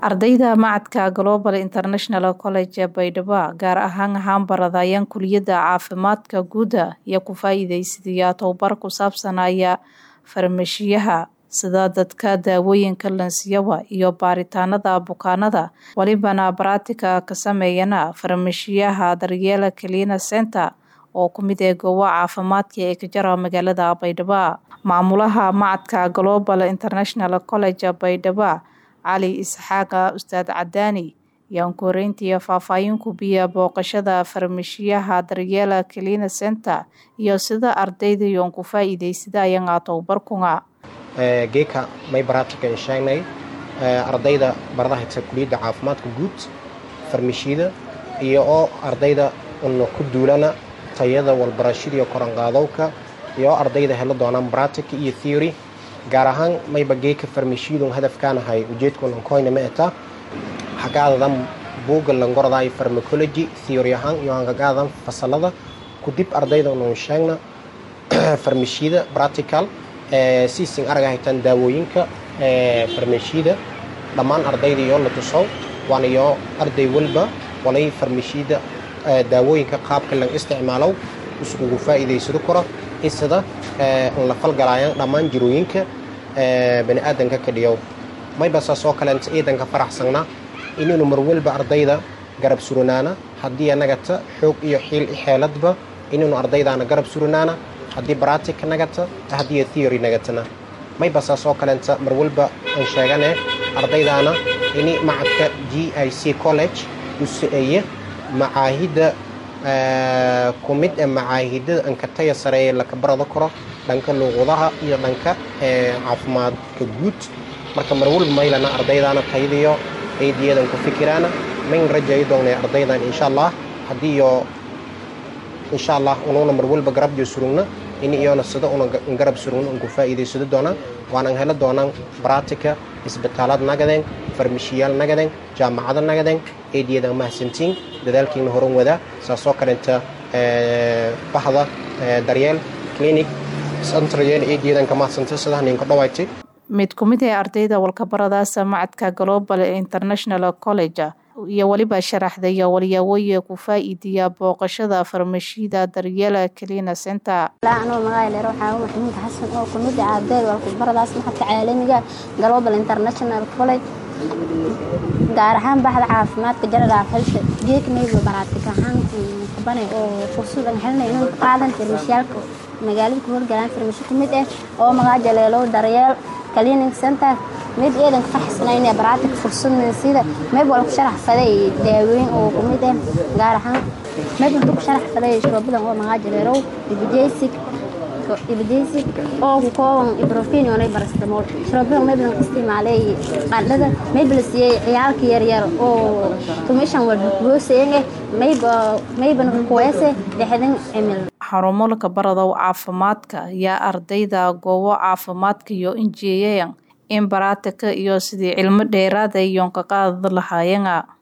ardayda macadka global international college ee baydhabo gaar ahaan ahaan baradayaan kuliyadda caafimaadka guuda iyo ku faa-iideysadaya tobabar ku saabsanaya farmashiyaha sida dadka daawooyinka lansiyaba iyo baaritaanada bukaanada walibana baratika ka sameeyana farmashiyaha daryeela kalina center oo ku mid ee goobo caafimaadka ee ka jara magaalada baydhabo maamulaha macadka global international college baydhabo cali isxaaqa ustaad cadaani ayaan ku horeyntii faahfaahin ku biya booqashada farmashiyaha daryeela kalina center iyo sida ardayda yoon ku faa-iideysada ayagaa tobabarkunga geeka may baratikan sheegnay ardayda barada hayta kuliyadda caafimaadka guud farmashiyada iyo oo ardayda una ku duulana tayada walbarashadiiyo koranqaadowka iyo ardayda helo doonaan bratic iyo theory gaar ahaan mayba geeka farmashiyadun hadafkaanahay ujeedkunankoyna ma eta hagaadadan buugga langordaay farmacology theory ahaan iyo hagaadan fasalada kudib ardayda unun sheegna farmashiyada practical siisin araga haytaan daawooyinka farmashiyada dhammaan ardayda iyo la tuso waana iyo arday walba walay farmashiyada daawooyinka qaabka lang isticmaalow iskugu faa'iidaysado karo isada la falgalaayaan dhammaan jirooyinka baniaadanka ka dhiyow mayba saasoo kaleenta ciidanka faraxsanna inaynu mar walba ardayda garab suranaana haddii anagata xoog iyo xiil xeeladba inaynu ardaydaana garab suranaana haddii bratic nagata haddii theory nagatana mayba saasoo kaleenta mar walba aan sheegane ardaydaana ini macadka g i c college u so-eeye macaahidda ku mid ee macaahidada ankataya sareeye laka barado karo dhanka luuqudaha iyo dhanka caafimaadka guud marka mar walba maylana ardaydaana tayadiyo aydiyadan ku fikiraana mayn rajayo doonay ardaydan insha allah haddii iyo insha allah unuuna mar walba garabjo surugna in iyona sida una garab surugna un ku faa'iidaysado doonaan waanan helo doonaan baratika isbitaalaad nagadeen farmashiyaal nagadeen jaamacado nagadeen eediyadan mahadsantiin dadaalkiina horan wadaa saasoo kaleenta bahda daryeel clinic santrayeel eediyadan ka mahadsantay sidaa ninka dhawaaytay mid ku mid ee ardayda walkabaradaasa macadka global international college iyo weliba sharaxdaya walyaawooye ku faa-iidiya booqashada farmashiyada daryeela kalina center anuu magaalaleer waxaa maxamuud xasan oo ku mid ah ardayda walkabaradaas maxadka caalamiga global international college gaar ahaan baxda caafimaadka general health geeknayba baraatika ahaan kabane oo fursad aan helnay inuu qaadan farmashiyaalka magaalada ku horgalaan farmashi ku mid ah oo magaa jaleelow daryeel clinic center mid eedan faxsanayna baraatik fursadna sida meel wal ku sharax faday daaweyn oo ku mid ah gaar ahaan meel intuu ku sharax faday shuroobadan oo magaa jaleelow ibijaysic ibijaysic oo ku kooban ibrofin oo barastamol shuroobadan meel lan isticmaalay qandhada meel la siiyay ciyaalka yaryar oo tumishan wal gooseeyay mayba mayban kuweese dhexdan cimil xarumo laka baradow caafimaadka ayaa ardayda goobo caafimaadka iyo injiyeyan in baraatika iyo sidii cilmo dheeraada iyoon ka qaadi lahaayena